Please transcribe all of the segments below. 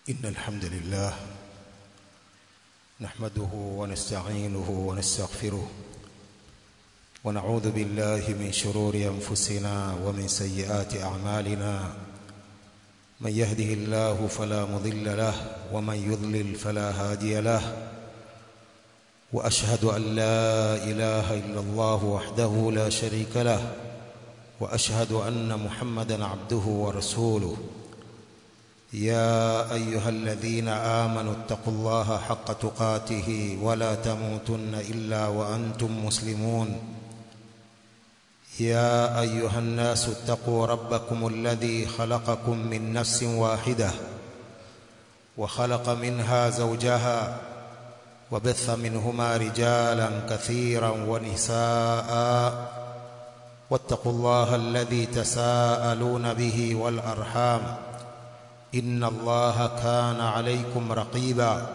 إن الحمد لله نحمده ونستعينه ونستغفره ونعوذ بالله من شرور أنفسنا ومن سيئات أعمالنا من يهده الله فلا مضل له ومن يضلل فلا هادي له وأشهد أن لا إله إلا الله وحده لا شريك له وأشهد أن محمدا عبده ورسوله يا أيها الذين آمنوا اتقوا الله حق تقاته ولا تموتن إلا وأنتم مسلمون يا أيها الناس اتقوا ربكم الذي خلقكم من نفس واحدة وخلق منها زوجها وبث منهما رجالا كثيرا ونساء واتقوا الله الذي تساءلون به والأرحام إن الله كان عليكم رقيبا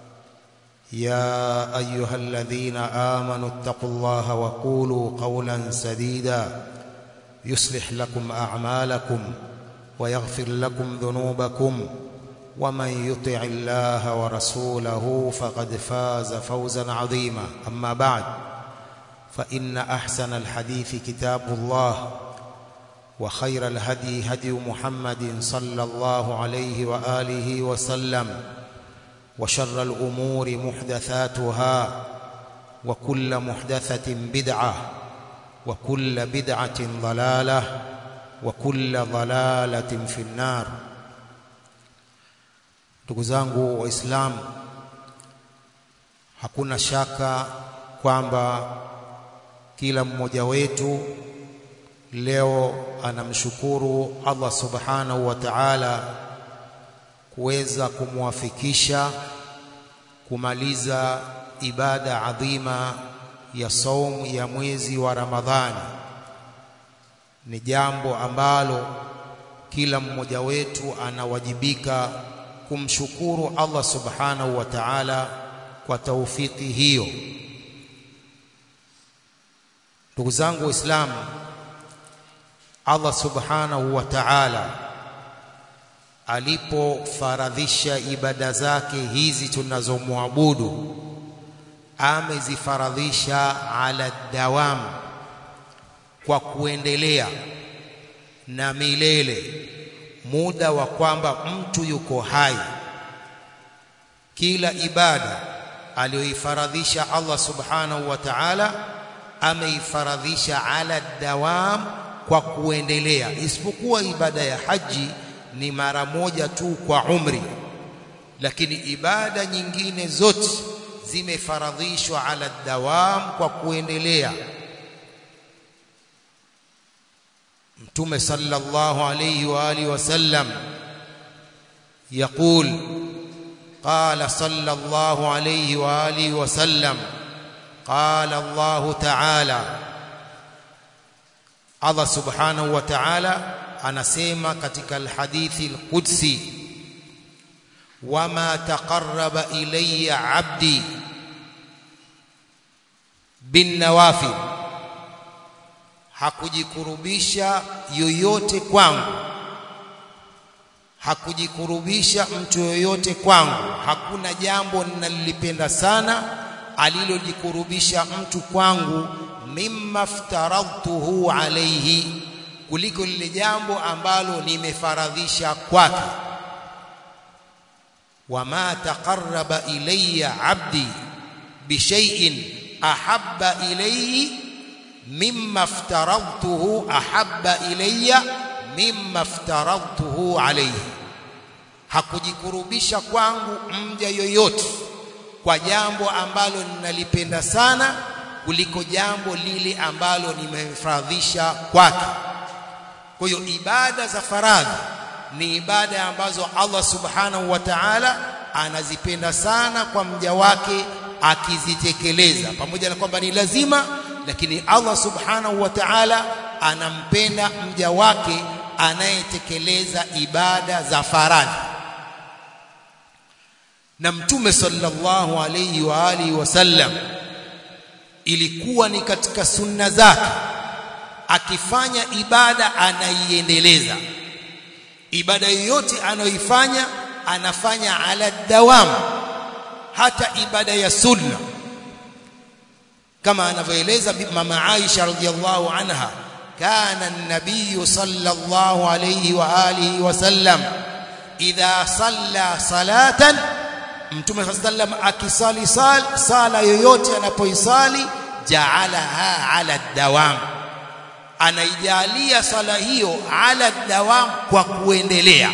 يا أيها الذين آمنوا اتقوا الله وقولوا قولا سديدا يصلح لكم أعمالكم ويغفر لكم ذنوبكم ومن يطع الله ورسوله فقد فاز فوزا عظيما أما بعد فإن أحسن الحديث كتاب الله وخير الهدي هدي محمد صلى الله عليه وآله وسلم وشر الأمور محدثاتها وكل محدثة بدعة وكل بدعة ضلالة وكل ضلالة في النار ndugu zangu waislamu hakuna shaka kwamba kila mmoja wetu leo anamshukuru Allah subhanahu wa ta'ala kuweza kumwafikisha kumaliza ibada adhima ya saumu ya mwezi wa Ramadhani ni jambo ambalo kila mmoja wetu anawajibika kumshukuru Allah subhanahu wa ta'ala kwa taufiki hiyo ndugu zangu waislamu Allah subhanahu wa ta'ala alipofaradhisha ibada zake hizi tunazomwabudu amezifaradhisha ala dawam kwa kuendelea na milele muda wa kwamba mtu yuko hai kila ibada aliyoifaradhisha Allah subhanahu wa ta'ala ameifaradhisha ala dawam kwa kuendelea isipokuwa ibada ya haji ni mara moja tu kwa umri lakini ibada nyingine zote zimefaradhishwa ala dawam kwa kuendelea mtume sallallahu alayhi wa alihi wasallam يقول قال صلى الله عليه واله وسلم قال الله تعالى Allah subhanahu wa ta'ala anasema katika alhadithi alqudsi wama taqarraba ilayya 'abdi bin nawafil hakujikurubisha yoyote kwangu hakujikurubisha mtu yoyote kwangu hakuna jambo ninalipenda sana alilojikurubisha mtu kwangu mimma aftaradtuhu alayhi kuliko lile jambo ambalo nimefaradhisha kwake wama taqarraba ilayya abdi bishay'in ahabba ilayhi mimma aftaradtuhu ahabba ilayya mimma aftaradtuhu alayhi hakujikurubisha kwangu mja yoyote kwa jambo ambalo ninalipenda sana kuliko jambo lile ambalo nimefaradhisha kwake. Kwa hiyo ibada za faradhi ni ibada ambazo Allah Subhanahu wa Ta'ala anazipenda sana kwa mja wake akizitekeleza, pamoja na kwamba ni lazima, lakini Allah Subhanahu wa Ta'ala anampenda mja wake anayetekeleza ibada za faradhi. Na Mtume sallallahu alayhi wa alihi wasallam ilikuwa ni katika sunna zake akifanya ibada anaiendeleza ibada yoyote anayoifanya anafanya ala dawam hata ibada ya sunna kama anavyoeleza mama Aisha radhiallahu anha kana an-nabiy sallallahu alayhi wa alihi wasallam idha salla salatan mtume sallam akisali sal, sala yoyote anapoisali jaalaha ala dawam anaijalia sala hiyo ala dawam kwa kuendelea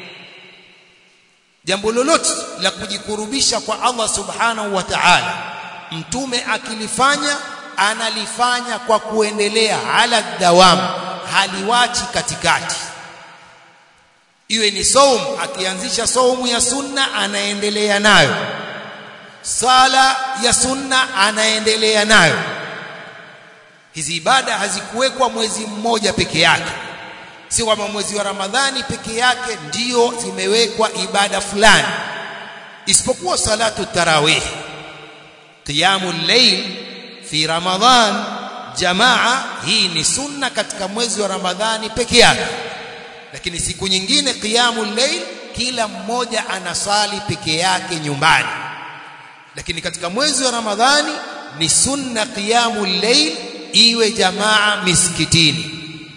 jambo lolote la kujikurubisha kwa Allah subhanahu wa ta'ala mtume akilifanya analifanya kwa kuendelea ala dawam haliwachi katikati iwe ni saum akianzisha saumu ya sunna anaendelea nayo sala ya sunna anaendelea nayo hizi ibada hazikuwekwa mwezi mmoja peke yake si kwamba mwezi wa Ramadhani peke yake ndiyo zimewekwa ibada fulani isipokuwa salatu tarawih qiyamul layl fi ramadhan jamaa hii ni sunna katika mwezi wa Ramadhani peke yake lakini siku nyingine qiyamul layl kila mmoja anasali peke yake nyumbani lakini katika mwezi wa Ramadhani ni sunna qiyamul layl iwe jamaa miskitini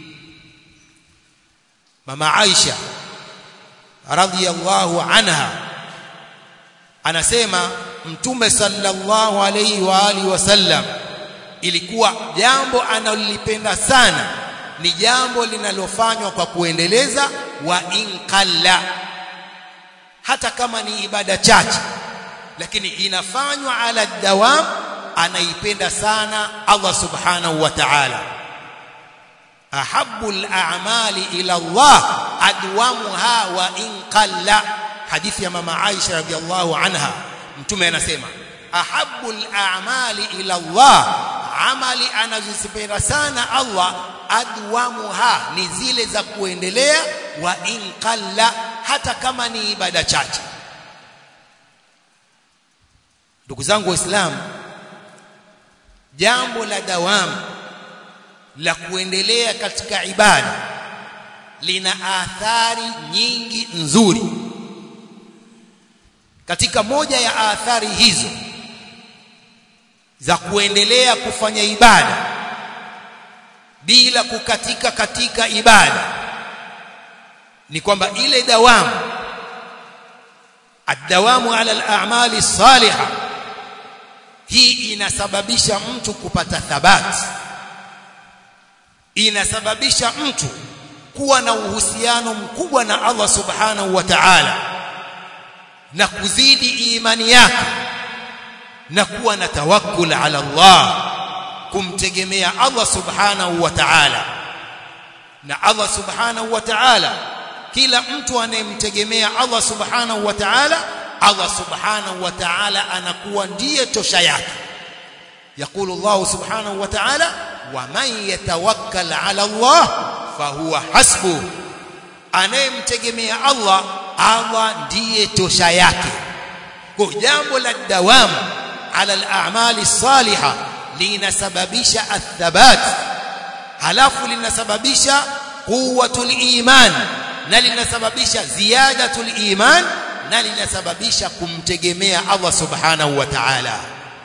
mama Aisha radhiyallahu anha anasema mtume sallallahu alayhi wa alihi wasallam ilikuwa jambo analolipenda sana ni jambo linalofanywa kwa kuendeleza wa inqalla hata kama ni ibada chache lakini inafanywa ala dawam anaipenda sana Allah subhanahu wa ta'ala ahabbu al-a'mali ila Allah adwamuha wa in qalla hadithi ya mama Aisha radhiallahu anha mtume anasema ahabbu al-a'mali ila Allah amali anazozipenda sana Allah adwamuha ni zile za kuendelea wa in qalla hata kama ni ibada chache ndugu zangu waislamu jambo la dawamu la kuendelea katika ibada lina athari nyingi nzuri katika moja ya athari hizo za kuendelea kufanya ibada bila kukatika katika ibada ni kwamba ile dawamu adawamu ala al-a'mali salihah hii inasababisha mtu kupata thabati inasababisha mtu kuwa na uhusiano mkubwa na Allah subhanahu wa ta'ala na kuzidi imani yake na kuwa na tawakkul ala Allah kumtegemea Allah subhanahu wa ta'ala na Allah subhanahu wa ta'ala kila mtu anayemtegemea Allah subhanahu wa ta'ala Allah subhanahu wa ta'ala anakuwa ndiye tosha yake يقول الله سبحانه وتعالى ومن يتوكل على الله فهو حسبه anayemtegemea Allah Allah ndiye tosha yake kwa jambo la dawam ala al-a'mali salihah linasababisha athabat halafu linasababisha quwwatul iman na linasababisha ziyadatul iman na linasababisha kumtegemea Allah subhanahu wa ta'ala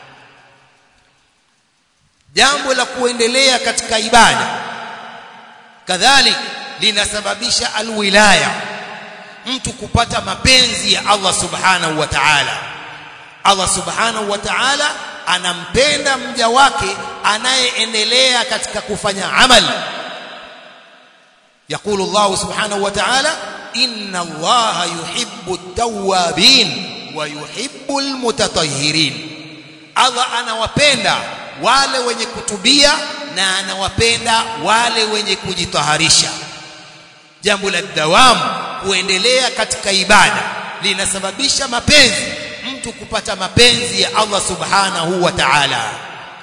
jambo la kuendelea katika ibada kadhalik linasababisha alwilaya mtu kupata mapenzi ya Allah subhanahu wa ta'ala Allah subhanahu wa ta'ala anampenda mja wake anayeendelea katika kufanya amali يقول الله سبحانه وتعالى إن الله يحب التوابين ويحب المتطهرين الله anawapenda wale wenye kutubia na anawapenda wale wenye kujitaharisha jambo la dawamu kuendelea katika ibada linasababisha mapenzi mtu kupata mapenzi ya Allah subhanahu wa ta'ala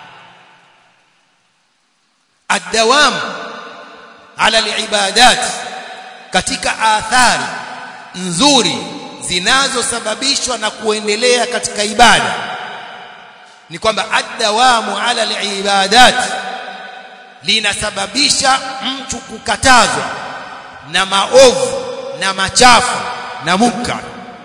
الدوام على العبادات katika athari nzuri zinazosababishwa na kuendelea katika ibada ni kwamba ad-dawamu ala al-ibadat linasababisha mtu kukatazwa na maovu na machafu na munkar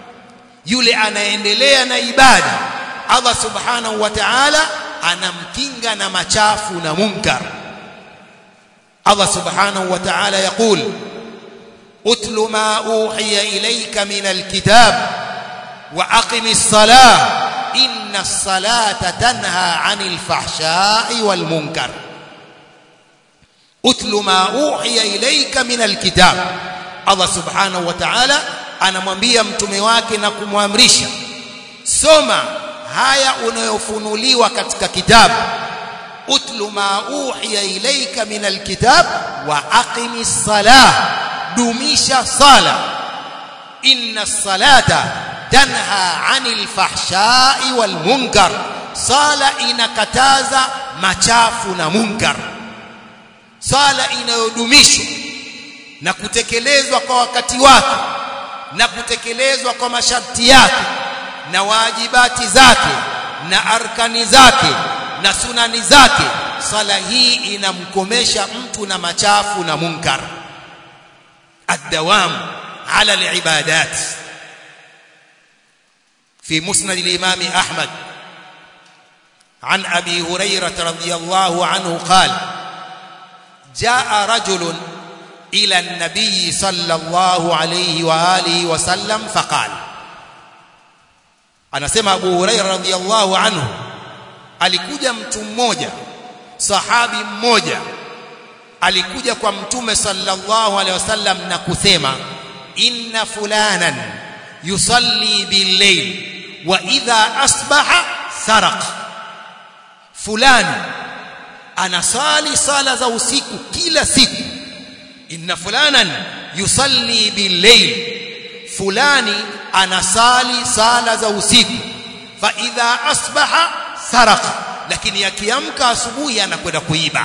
yule anaendelea na ibada Allah subhanahu wa ta'ala anamkinga na machafu na munkar Allah subhanahu wa ta'ala yaqul utlu ma uhiya ilayka min alkitab wa aqimis salah inna as-salata tanha 'anil fahsha'i wal munkar utlu ma uhiya ilayka min alkitab Allah subhanahu wa ta'ala anamwambia mtume wake na kumwamrisha soma haya unayofunuliwa katika kitabu utlu ma uhiya ilayka min alkitab wa aqimis salah dumisha sala inna salata tanha anil fahsha'i wal munkar sala inakataza machafu na munkar sala inayodumishwa na kutekelezwa kwa wakati wake na kutekelezwa kwa masharti yake na wajibati zake na arkani zake na sunani zake sala hii inamkomesha mtu na machafu na munkar الدوام على العبادات في مسند الإمام أحمد عن أبي هريرة رضي الله عنه قال جاء رجل إلى النبي صلى الله عليه وآله وسلم فقال anasema Abu Huraira radhiyallahu anhu alikuja mtu mmoja sahabi mmoja alikuja kwa mtume sallallahu alaihi wasallam na kusema inna fulanan yusalli bil-layl wa idha asbaha saraq fulani anasali sala za usiku kila siku inna fulanan yusalli bil-layl fulani anasali sala za usiku fa idha asbaha saraq lakini akiamka asubuhi anakwenda kuiba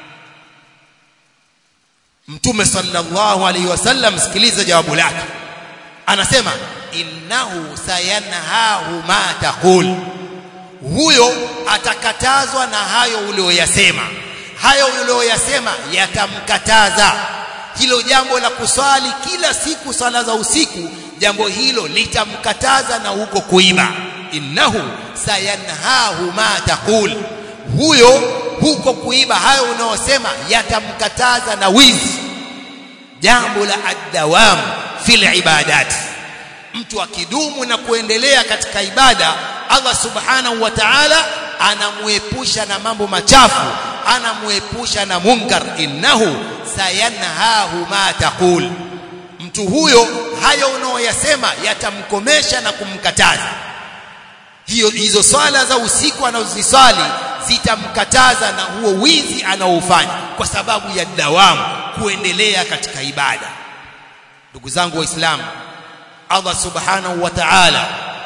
mtume sallallahu alaihi wasallam sikiliza jawabu lake anasema innahu sayanhahu ma taqul huyo atakatazwa na hayo ulioyasema hayo ulioyasema yatamkataza hilo jambo la kuswali kila siku sala za usiku jambo hilo litamkataza na huko kuiba innahu sayanhahu ma taqul huyo huko kuiba hayo unaosema yatamkataza na wizi jambo la adawam fil ibadat mtu akidumu na kuendelea katika ibada Allah subhanahu wa ta'ala anamuepusha na mambo machafu anamuepusha na munkar innahu sayanhahu ma taqul mtu huyo hayo unaoyasema yatamkomesha na kumkataza hiyo hizo swala za usiku anazoziswali zitamkataza na huo wizi anaoufanya kwa sababu ya dawamu kuendelea katika ibada ndugu zangu waislamu Allah subhanahu wa ta'ala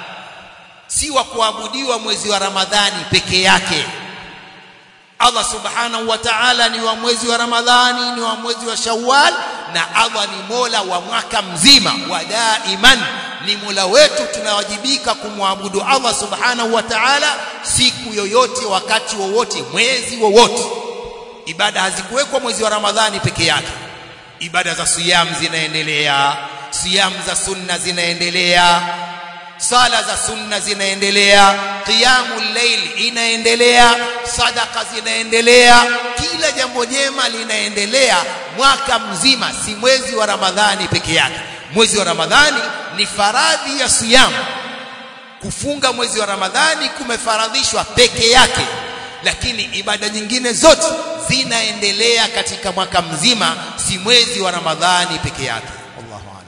si wa kuabudiwa mwezi wa Ramadhani peke yake Allah subhanahu wa ta'ala ni wa mwezi wa Ramadhani ni wa mwezi wa Shawwal na Allah ni Mola wa mwaka mzima wa daiman ni Mola wetu tunawajibika kumwabudu Allah subhanahu wa ta'ala siku yoyote wakati wowote mwezi wowote ibada hazikuwekwa mwezi wa Ramadhani peke yake ibada za siyam zinaendelea siyam za sunna zinaendelea sala za sunna zinaendelea qiyamul layl inaendelea sadaka zinaendelea kila jambo jema linaendelea mwaka mzima si mwezi wa ramadhani peke yake mwezi wa ramadhani ni faradhi ya siyam kufunga mwezi wa ramadhani kumefaradhishwa peke yake lakini ibada nyingine zote zinaendelea katika mwaka mzima si mwezi wa ramadhani peke yake wallahu a'lam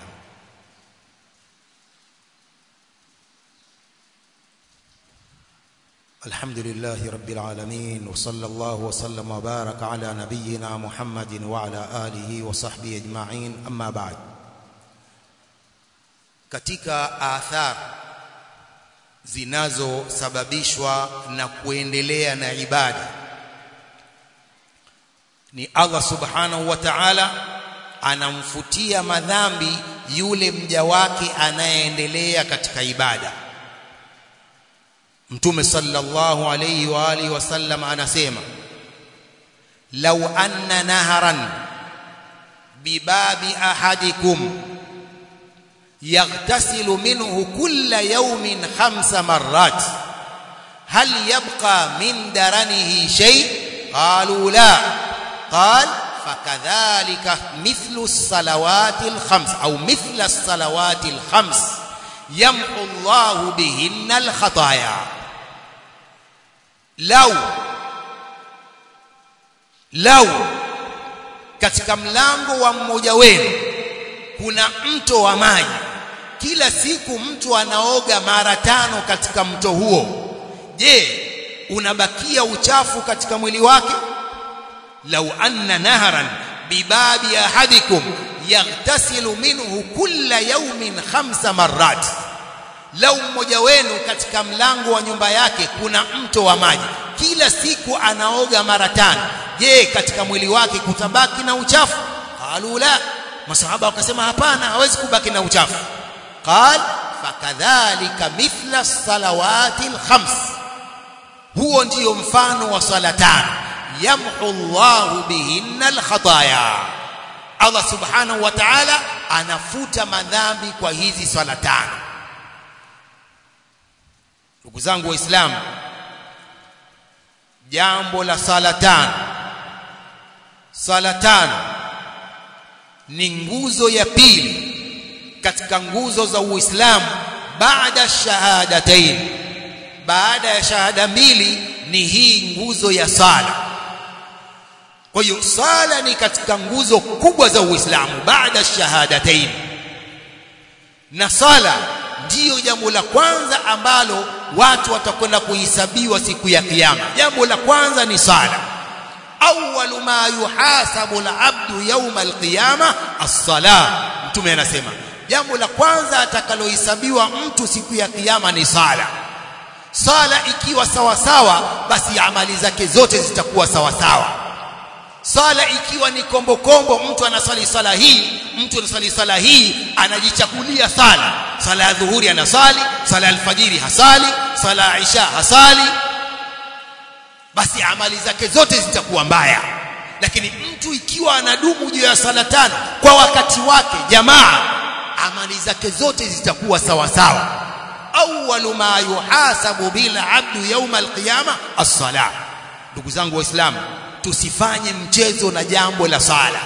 الحمد لله رب العالمين وصلى الله وسلم وبارك على نبينا محمد وعلى آله وصحبه أجمعين أما بعد katika athar zinazosababishwa na kuendelea na ibada ni Allah subhanahu wa ta'ala anamfutia madhambi yule mja wake anayeendelea katika ibada Mtume sallallahu alayhi wa alihi wasallam anasema law anna naharan bibabi ahadikum يغتسل منه كل يوم خمس مرات هل يبقى من درنه شيء قالوا لا قال فكذلك مثل الصلوات الخمس أو مثل الصلوات الخمس يمحو الله بهن الخطايا لو لو katika mlango wa mmoja wenu kuna mto wa maji kila siku mtu anaoga mara tano katika mto huo je unabakia uchafu katika mwili wake lau anna naharan bibabi ahadikum yaghtasilu minhu kulla yawmin khamsa marrat lau mmoja wenu katika mlango wa nyumba yake kuna mto wa maji kila siku anaoga mara tano je katika mwili wake kutabaki na uchafu qalu la masahaba wakasema hapana hawezi kubaki na uchafu qal fakadhalika mithla salawati alkhams huo ndiyo mfano wa sala tano yamhu Allahu bihinna alkhataya Allah subhanahu wa ta'ala anafuta madhambi kwa hizi swala tano ndugu zangu waislamu jambo la sala tano sala tano ni nguzo ya pili katika nguzo za Uislamu baada shahadatain baada ya shahada mbili ni hii nguzo ya sala kwa hiyo sala ni katika nguzo kubwa za Uislamu baada shahadatain na sala ndiyo jambo la kwanza ambalo watu watakwenda kuhesabiwa siku ya kiyama jambo la kwanza ni sala awwalu ma yuhasabu al-abdu yawma al-qiyama as-salah mtume anasema jambo la kwanza atakalohesabiwa mtu siku ya kiyama ni sala sala ikiwa sawa sawa basi amali zake zote zitakuwa sawa sawa sala ikiwa ni kombo kombo mtu anasali sala hii mtu anasali sala hii anajichagulia sala sala ya dhuhuri anasali sala ya alfajiri hasali sala ya isha hasali basi amali zake zote zitakuwa mbaya lakini mtu ikiwa anadumu juu ya sala tano kwa wakati wake jamaa amali zake zote zitakuwa sawa sawa awwalu ma yuhasabu bil abdu yawma alqiyama as-salah ndugu zangu waislamu tusifanye mchezo na jambo la sala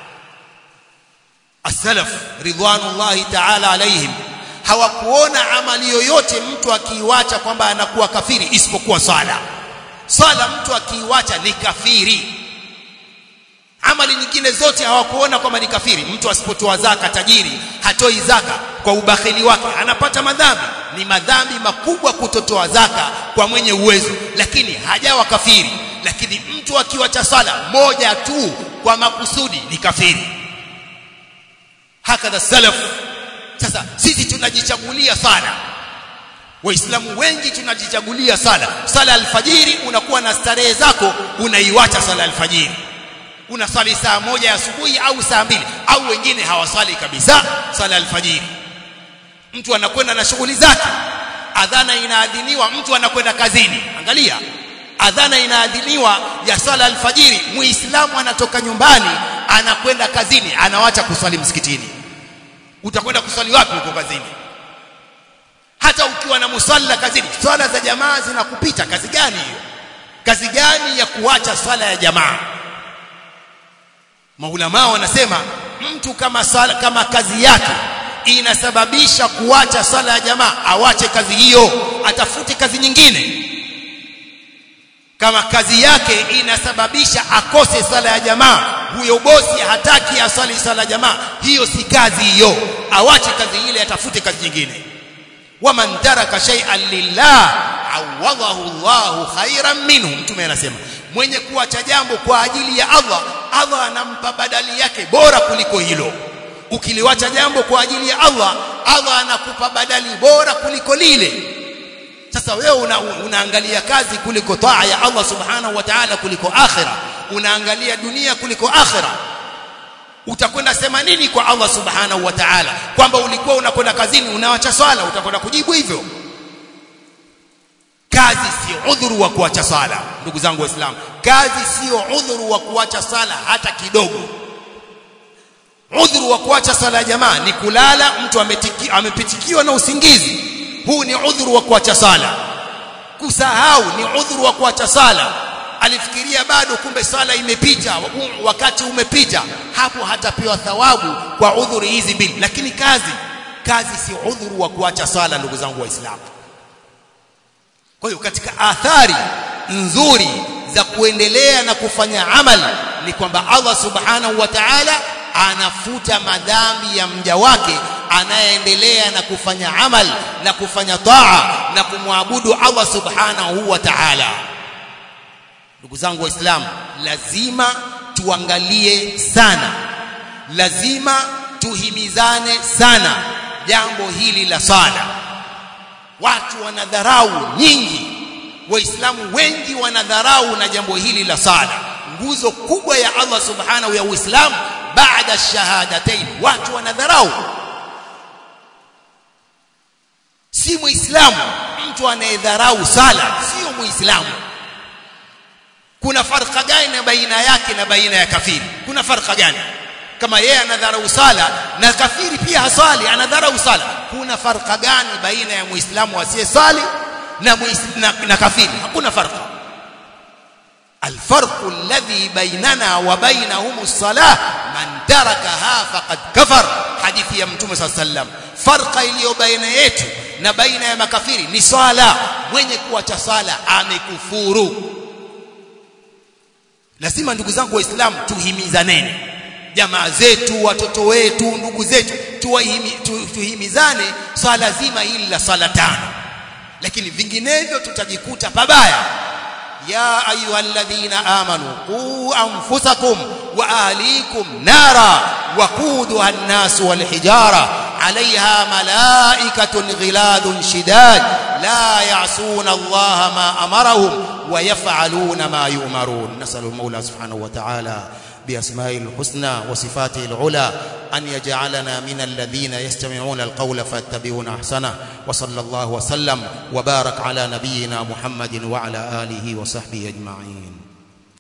as-salaf ridwanullahi ta'ala alaihim hawakuona amali yoyote mtu akiiwacha kwamba anakuwa kafiri isipokuwa sala sala mtu akiiwacha ni kafiri amali nyingine zote hawakuona kwamba ni kafiri mtu asipotoa zaka tajiri hatoi zaka kwa ubakhili wake anapata madhambi ni madhambi makubwa kutotoa zaka kwa mwenye uwezo lakini hajawa kafiri lakini mtu akiwacha sala moja tu kwa makusudi ni kafiri hakadha salaf sasa sisi tunajichagulia sala waislamu wengi tunajichagulia sala sala alfajiri unakuwa na starehe zako unaiwacha sala alfajiri unasali saa moja asubuhi au saa mbili au wengine hawasali kabisa sala alfajiri mtu anakwenda na shughuli zake adhana inaadhiniwa mtu anakwenda kazini angalia adhana inaadhiniwa ya sala alfajiri muislamu anatoka nyumbani anakwenda kazini anawacha kuswali msikitini utakwenda kuswali wapi huko kazini hata ukiwa na musalla kazini swala za jamaa zinakupita kazi gani hiyo kazi gani ya kuacha swala ya jamaa maulama wanasema mtu kama sala, kama kazi yake inasababisha kuacha sala ya jamaa awache kazi hiyo atafute kazi nyingine kama kazi yake inasababisha akose sala ya jamaa huyo bosi hataki asali sala ya jamaa hiyo si kazi hiyo awache kazi ile atafute kazi nyingine waman taraka shay'an lillah awadahu Allahu khairan minhu mtume anasema mwenye kuacha jambo kwa ajili ya Allah Allah anampa badali yake bora kuliko hilo ukiliwacha jambo kwa ajili ya Allah Allah anakupa badali bora kuliko lile sasa wewe una, unaangalia kazi kuliko taa ya Allah subhanahu wa ta'ala kuliko akhira unaangalia dunia kuliko akhira utakwenda sema nini kwa Allah subhanahu wa ta'ala kwamba ulikuwa unakwenda kazini unawacha swala utakwenda kujibu hivyo kazi sio udhuru wa kuacha sala ndugu zangu waislamu kazi sio udhuru wa kuacha sala hata kidogo udhuru wa kuacha sala ya jamaa ni kulala mtu ametiki, amepitikiwa na usingizi huu ni udhuru wa kuacha sala kusahau ni udhuru wa kuacha sala alifikiria bado kumbe sala imepita wakati umepita hapo hatapewa thawabu kwa udhuri hizi mbili lakini kazi kazi si udhuru wa kuacha sala ndugu zangu waislamu kwa hiyo katika athari nzuri za kuendelea na kufanya amali ni kwamba Allah subhanahu wa ta'ala anafuta madhambi ya mja wake anayeendelea na kufanya amali na kufanya taa na kumwabudu Allah subhanahu wa ta'ala ndugu zangu waislamu lazima tuangalie sana lazima tuhimizane sana jambo hili la sala watu wanadharau nyingi waislamu wengi wanadharau na jambo hili la sala nguzo kubwa ya Allah subhanahu ya uislamu baada shahadatain watu wanadharau si muislamu mtu anayedharau sala sio muislamu kuna farqa gani baina yake na baina ya kafiri kuna farqa gani kama yeye anadharau sala na kafiri pia hasali anadharau sala kuna farqa gani baina ya muislamu asiyesali na, na, na kafiri hakuna farqa الفرق الذي بيننا وبينهم الصلاة من تركها فقد كفر حديث يا متوم صلى الله عليه وسلم فرق iliyo baina yetu na baina ya makafiri ni swala mwenye kuacha sala amekufuru lazima ndugu zangu waislamu tuhimizaneni jamaa zetu watoto wetu ndugu zetu tuwahimi, tu, tuhimizane swala zima hili la swala tano lakini vinginevyo tutajikuta pabaya يا أيها الذين آمنوا قوا أنفسكم وأهليكم نارا وقودها الناس والحجارة عليها ملائكة غلاظ شداد لا يعصون الله ما أمرهم ويفعلون ما يؤمرون نسأل المولى سبحانه وتعالى بأسمائه الحسنى وصفاته العلى أن يجعلنا من الذين يستمعون القول فيتبعون أحسنه وصلى الله وسلم وبارك على نبينا محمد وعلى آله وصحبه أجمعين